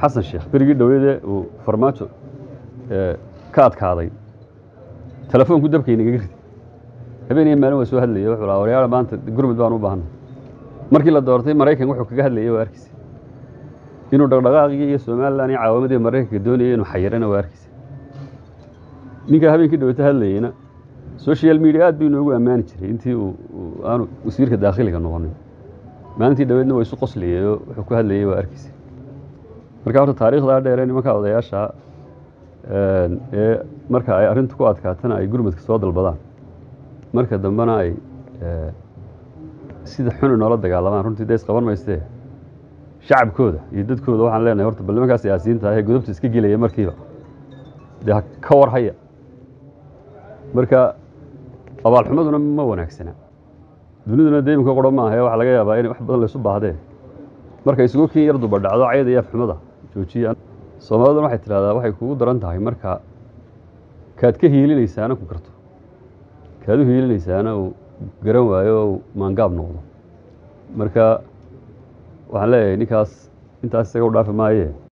xasan sheekh berigii dhoweyde uu farmaajo ka adkaaday telefoonku dabka inagaga ridi habeen iyo maalin waa soo hadlayay wuxuu lahaa waryaala maanta gurmud baan u baahanay markii la doortay maraykan wuxuu kaga hadlayay waa arkisa inuu dhaqdhaqaaqii iyo somalilan iyo caawamadii maraykanka doonayay inuu xayirana waa arkisa ninkaa habeenkii dhoweyta hadlayeyna social media aad buu inoogu ammaani jiray intii uu aanu wasiirka daakhiliga noqonin maalintii dhaweedna waa isu qoslayay oo wuxuu ku hadlayay waa arkisa marka horta taariikhdaa dheeree nimanka odayaasha ee marka ay arrintu ku adkaatana ay gurmadka soo dalbadaan marka dambena ay sida xun inoola dagaalamaan runtii dee isqaban maystee shacabkooda iyo dadkooda waxaan leenahay horta bal nimankaa siyaasiyiinta ah ee godobta iska gelaya markiiba dee ha ka war haya marka abaalxumaduna ma wanaagsana duniduna dee iminka qoro maaha ee waxaa laga yaabaa inay wax badan laysu baahdeen marka isugu kiin yar duba dhacdo cayda iyo afxumada joojiya soomaaliduna waxay tidhahdaa waxay kugu daran tahay marka kaad ka hiilinaysaana ku karto kaad u hiilinaysaana uu garan waayo oo uu maangaab noqdo marka waxaan leeyahay ninkaas intaas isaga u dhaafi maayee